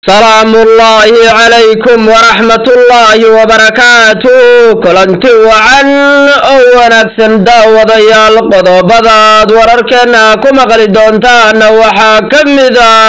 salaamu ullaahi calaykum waraxmatullaahi wabarakaatu kulanti wacan oo wanaagsan daawadayaal qodobadaad wararkeena ku maqli doontaana waxaa ka mid a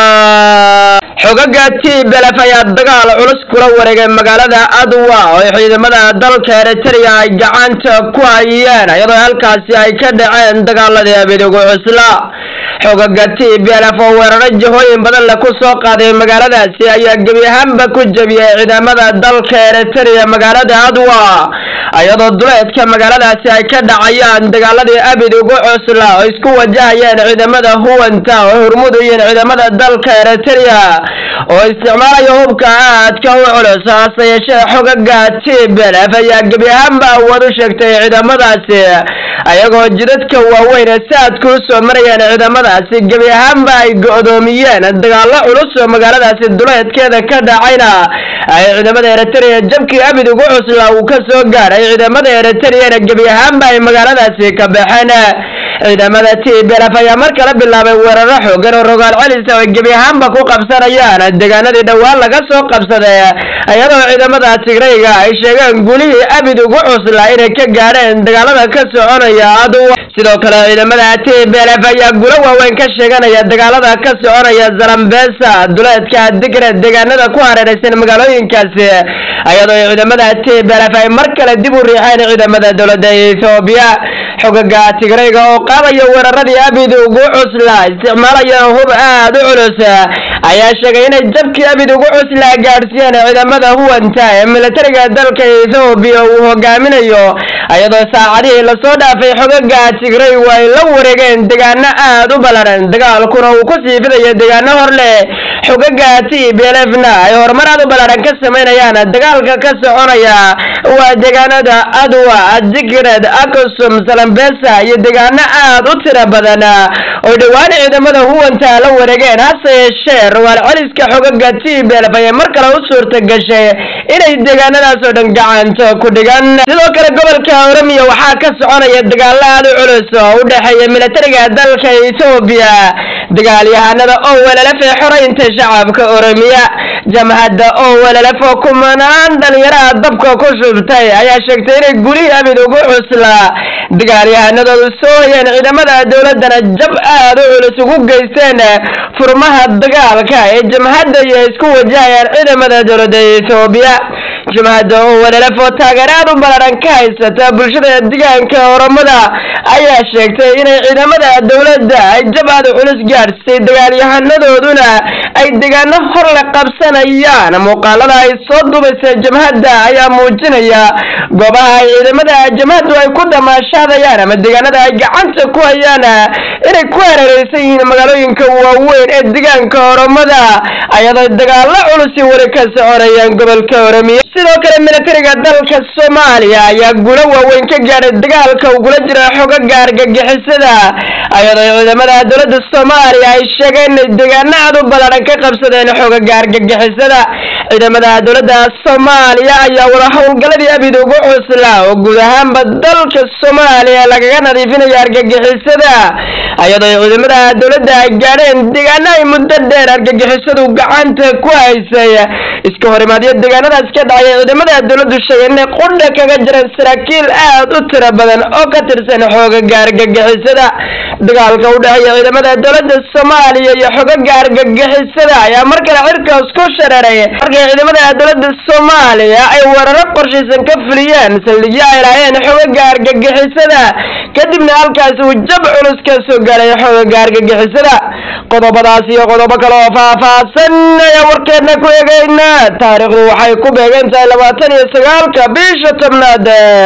xogaga tblf ayaa dagaal culus kula wareegay magaalada adwa oo ciidamada dalka eritrea ay gacanta ku hayeen iyadoo halkaasi ay ka dhaceen dagaaladii abidigu cusla xogaga tblf oo weeraro jihooyin badan le ku soo qaaday magaaladaasi ayaa gebi ahaanba ku jebiyey ciidamada dalka eritrea magaalada adwa iyadoo duleedka magaaladaasi ay ka dhacayaan dagaaladii abid ugu cusla oo isku wajahayeen ciidamada huwanta oo hormudayiin ciidamada dalka eritrea oo isticmaalaya hubka aadka u culus hase yeeshee xogaga tblf ayaa gebi ahaanba awood u sheegtay ciidamadaasi ayagoo jidadka waaweyn ee saadku u soo marayeen ciidamadaasi gebi ahaanba ay go-doomiyeen dagaalo culus oo magaaladaasi duleedkeeda ka dhacayna ay ciidamada eritrea jabkii abid ugu cusla uu ka soo gaaray ciidamada eritreana gebi ahaanba ay magaaladaasi ka baxeen ciidamada tblf ayaa mar kale bilaabay weeraro xoogan oo rogaal celisa oo gebi ahaanba ku qabsanayaan deegaanadii dhowaan laga soo qabsaday iyadoo ciidamada tigrayga ay sheegeen gulihii abid ugu cusla inay ka gaadheen dagaalada ka soconaya adwa sidoo kale ciidamada tblf ayaa gulo waaweyn ka sheeganaya dagaalada ka soconaya zalambesa duleedka digre deegaanada ku hareeraysan magaalooyinkaasi iyadoo ciidamada tblf ay mar kale dib u riixeen ciidamada dowladda ethoobiya xogaga tigrayga oo qaadaya weeraradii abid ugu cusla isticmaalaya hub aad u culus ayaa sheegay inay jabkii abid ugu cusla gaadhsiiyeen ciidamada huwanta ee militariga dalka ethoobiya uu hogaaminayo iyadoo saacadihii lasoo dhaafay xogaga tigraygu ay la wareegeen deegaano aad u ballaran dagaalkuna uu ku sii fidayo deegaano hor leh xogaga tblfna ay horumar aad u ballaran ka samaynayaan dagaalka ka soconaya waa deegaanada adwa digred akusum salambesa iyo deegaano aad u tiro badan oo dhowaan ciidamada huwanta la wareegeen hase yeeshee rogaal celiska xogaga tblf ayay mar kale u suurta gashay inay deegaanadaas oo dhan gacanta ku dhigan sidoo kale gobolka oromiya waxaa ka soconaya dagaalo aad u culus oo u dhexeeya militariga dalka ethoobiya dagaalyahanada oo welalaf ee xoraynta shacabka oromiya jamhadda oo welalaf oo kumanaan dhalinyaraha dabka ku shubtay ayaa sheegtay inay gulihii abid ugu cusla dagaalyahanadoodu soo hayeen ciidamada dowladana jab aad u culus ugu geysteen furmaha dagaalka ee jamhadda iyo isku wajahayaan ciidamada dowladda ethoobiya jamhadda oo welalaf oo taageer aad u ballaran ka haysata bulshada deegaanka oromada ayaa sheegtay inay ciidamada dowladda ay jab aad u culus gaadhsay dagaalyahanadooduna ay deegaano hor la qabsanayaan muuqaalada ay soo dubaysa jamhadda ayaa muujinaya goobaha ay ciidamada jamhaddu ay ku damaashaadayaan ama deegaanada ay gacanta ku hayaan inay ku hareereysan yihiin magaalooyinka waaweyn ee deegaanka oromada ayadoo dagaalo culusi weli ka soconayaan gobolka oromiya sidoo kale militariga dalka soomaaliya ayaa gulo waaweyn ka gaadhay dagaalka ugula jira xogaga argagixisada ayadoo ciidamada dowladda soomaaliya ay sheegeen inay deegaano aad u ballaran ka qabsadeen xogaga argagixisada ciidamada dowladda soomaaliya ayaa wada howlgaladii abid ugu cusla oo guud ahaanba dalka soomaaliya lagaga nadiifinayo argagixisada ayadoo ciidamada dowladda ay gaadheen deegaano ay muddo dheer argagixisadu gacanta ku haysay iska horimaadyo deegaanadaas ka dhacay ciidamada dowladdu sheegeen inay qudha kaga jireen saraakiil aad u tiro badan oo ka tirsan xoogaga argagixisada dagaalka u dhexeeya ciidamada dowladda soomaaliya iyo xogaga argagixisada ayaa mar kale cirkaas ku shareeray markay ciidamada dowladda soomaaliya ay weeraro qorshaysan ka fuliyeen saldhigyo ay lahaayeen xogaga argagixisada kadibna halkaas uu jab culus ka soo gaaray xogaga argagixisada qodobadaas iyo qodobo kale oo faahfaahsan ayaa warkeedna ku eegayna taariikhdu waxay ku beegan tahay labaatan iyo sagaalka bisha tobnaad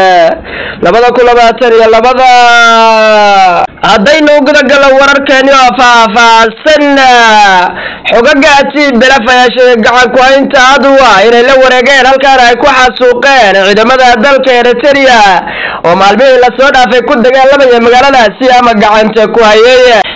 labada kun labaatan iyo labada haddaynu gudagalo wararkeeni oo faahfaahsan xogaga tblf ayaa sheegay gacan ku-haynta adwa inay la wareegeen halkaana ay ku xasuuqeen ciidamada dalka eritrea oo maalmihii lasoo dhaafay ku dagaalamaya magaaladaasi ama gacanta ku hayay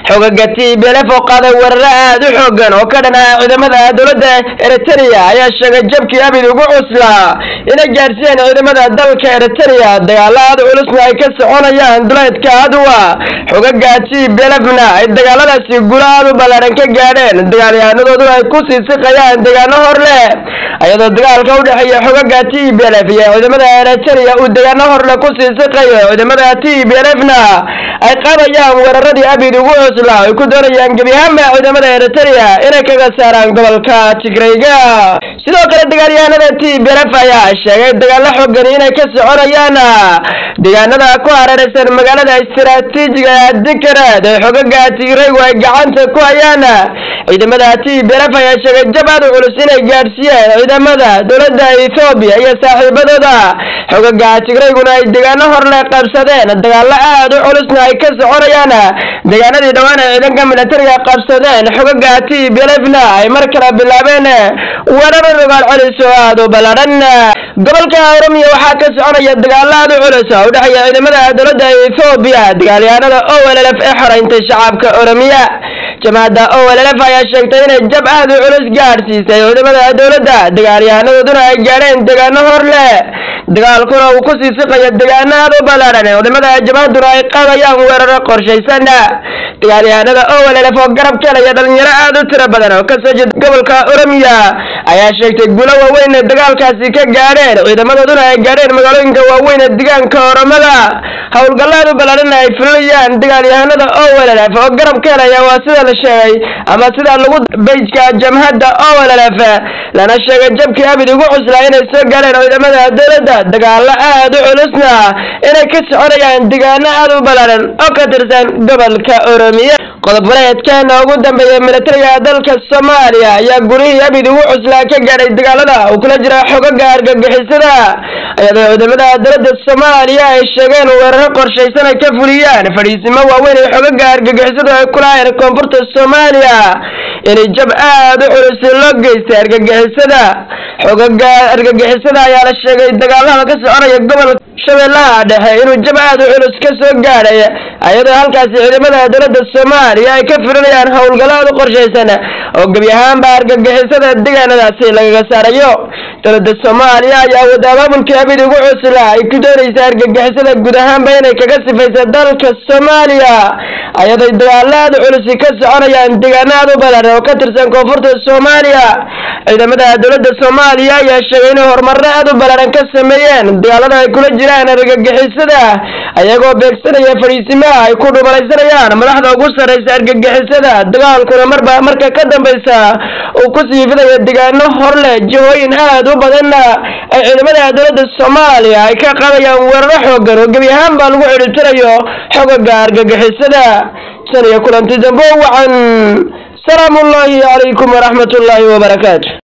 xogaga t b lf oo qaaday weeraro aad u xoogan oo ka dhan ah ciidamada dowladda eritrea ayaa sheegay jabkii abid ugu cuslaa inay gaadhsiiyeen ciidamada dalka eritrea dagaalo aad culusna ay ka soconayaan duleedka aduwa xogaga t b lfna ay dagaaladaasi gulo aad u ballaaran ka gaadheen dagaalyahanadoodu ay ku sii siqayaan deegaano hor leh iyadoo dagaalka u dhexeeya xogaga t b lf iyo ciidamada eritrea uu deegaano horle ku sii siqayo ciidamada t b lfna ay qaadayaan weeraradii abid ugu cuslaa ay ku doonayaan gebi ahaanba ciidamada eritrea inay kaga saaraan gobolka tigrayga sidoo kale dagaalyahanada t b lf ayaa sheegay dagaalo xoogan inay ka soconayaan deegaanada ku hareeraysan magaalada istiraatiijiga dikareed ee xogaga tigraygu ay gacanta ku hayaan ciidamada t b lf ayaa sheegay jab aad u culus inay gaadhsiiyeen ciidamada dowladda ethoobiya iyo saaxiibadooda xogaga tigrayguna ay deegaano horle qabsadeen dagaalo aad u culusna ay ka soconayaan deegaanadii dhowaan ay ciidanka militariga qabsadeen xogaga t b lfna ay mar kale bilaabeen weeraro rogaal celis oo aad u ballaadhan gobolka oromiya waxaa ka soconaya dagaalo aad u culus oo u dhexeeya ciidamada dowladda ethoobiya dagaalyahanada olf ee xoreynta shacabka oromiya jamaacadda olf ayaa sheegtay inay jab aad u culus gaadhsiisay ciidamada dowladda dagaalyahanadooduna ay gaadheen deegaano hor leh dagaalkuna uu ku sii siqayo deegaano aad u ballaadhan ciidamada jamaacaduna ay qaadayaan weeraro qorshaysan dagaalyahanada olf oo garab kelaya dhalinyaro aad u tiro badan oo kasoo jeeda gobolka oromiya ayaa sheegtay gulo waaweyn ee dagaalkaasi ka gaadheen ciidamadooduna ay gaadheen magaalooyinka waaweyn ee deegaanka oromada howlgallaad u ballaadhana ay fulinayaan dagaalyahanada olf oo garab kelaya waa sida la sheegay ama sida lagu beyjka jamhadda olf lana sheegay jabkii abid ugu cuslaa inay soo gaadheen ciidamada dowladda dagaalo aad u culusna inay ka soconayaan deegaano aad u ballaadhan oo ka tirsan gobolka oromiya qodob waleedkeena ugu dambeeya militariga dalka soomaaliya ayaa gurihii abid ugu cuslaa ka gaadhay dagaalada uu kula jira xogaga argagixisada iyadoo ciidamada dowladda soomaaliya ay sheegeen weeraro qorshaysan ay ka fuliyaan fadhiisimo waaweyn ee xogaga argagixisadu ay kulahayn koonfurta soomaaliya inay jab aad u culus loo geystay argagixisada xogaga argagixisada ayaa la sheegay dagaalada ka soconaya gobolka shabeellaha dhexe inuu jab aad u culus ka soo gaadhay iyadoo halkaasi ciidamada dowladda soomaaliya ay ka filinayaan howlgallo aad u qorshaysan oo gebi ahaanba argagixisada deegaanadaasi lagaga saarayo dowladda soomaaliya ayaa wada abaabulkii abid ugu cusla ay ku doonaysa argagixisada guud ahaanba inay kaga sifaysa dalka soomaaliya ayaday dagaalo aad u culusi ka soconayaan deegaano aad u badan oo ka tirsan koonfurta soomaaliya ciidamada dowladda soomaaliya ayaa sheegay inay horumarro aad u ballaaran ka sameeyeen dagaalada ay kula jiraan argagixisada ayagoo beegsanaya fadhiisimaha ay ku dhubalaysanayaan madaxda ugu sarraysa argagixisada dagaalkuna marba marka ka dambaysa uu ku sii fidaya deegaano hor leh jihooyin aad u badanna ay ciidamada dowladda soomaaliya ay ka qaadayaan weeraro xoogan oo gebi ahaan baa lagu xidhiitirayo xogaga argagixisada tan iyo kulanti dambo wacan salaamu ullaahi calaykum waraxmat ullaahi wabarakaatu